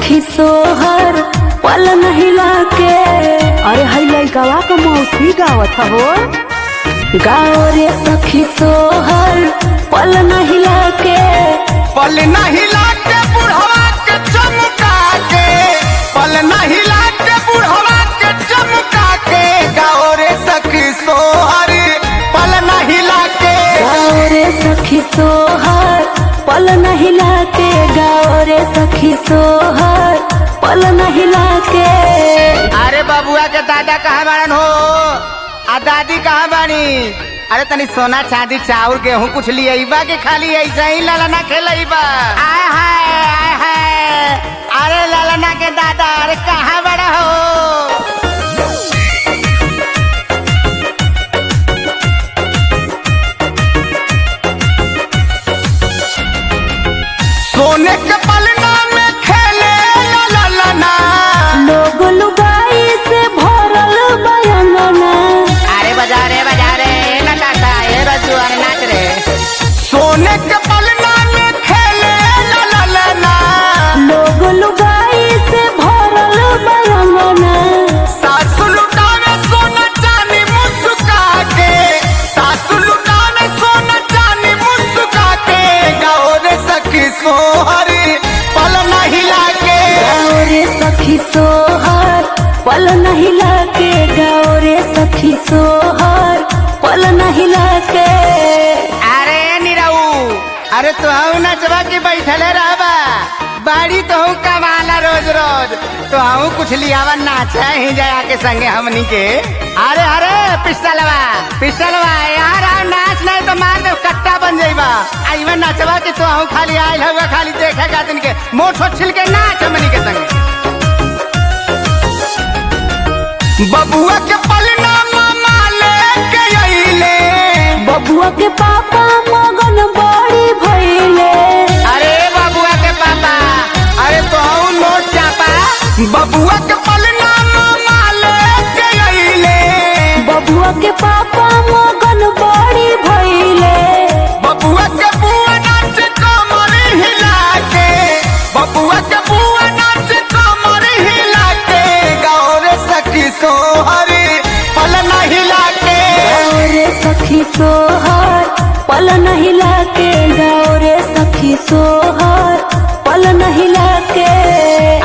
सखी सोहर पल नहिला के अरे हई लइकवा के मौसी गावत हो गाओ रे सखी सोहर पल नहिला के पल नहीं लाके बुढ़वा के चमका के पल नहीं लाके बुढ़वा के चमका के गाओ रे सखी सोहर पल नहीं लाके गाओ रे सखी सोहर पल नहिला के गाओ रे सखी सोहर पल नहिला के अरे बबुआ के दादा कहाँ बाड़न हो आ दादी कहाँ बाड़ी अरे तनी सोना चांदी चाउर गेहूं कुछ लिए बा के खाली ऐसा ही ललना खेलई बा आय हाय आय हाय अरे ललना के दादा अरे कहाँ बड़ा हो सोने के पलना में खेले ललना लोग लुगाई से भरल बयंगना अरे बजा रे बजा रे नटाटा ये रजू अरे नाच रे सोने के पलना में खेले ललना लोग लुगाई से भरल बयंगना सासु लुटावे सोना चांदी मुस्का के सासु लुटावे सोना चांदी मुस्का के गाओ रे सखी सोहरी पल नहीं लागे गाओ रे सखी सोहर पल नहीं लाके गाओ रे सखी सोहर पल नहीं लाके अरे निराऊ अरे तो हूँ नचवा के बैठले रहबा बाड़ी तो हूँ कमाला रोज रोज तो हूँ कुछ लियावा नाचा ही जाया के संगे हमनी के अरे अरे पिस्टलवा पिस्टलवा यार आ नाच नहीं तो मार दे कट्टा बन जाइबा आइवा नचवा के तो हूँ खाली आयल हुआ खाली देखे खातिन के मोठ छिल के नाच हमनी के संगे बबुआ के पलना मामा लेके अइले बबुआ के पापा मगन बड़ी भइले अरे बबुआ के पापा अरे तो नोट चापा बबुआ के पलना मामा लेके अइले बबुआ के पापा मगन बड़ी भइले बबुआ के बुआ नाच कमर हिला के बबुआ के बुआ नाच कमर हिला के गाँव रे सखी सोहरी पल हिला के गाओ रे सखी सोहर पल नहीं लाके गाओ रे सखी सोहर पल नहीं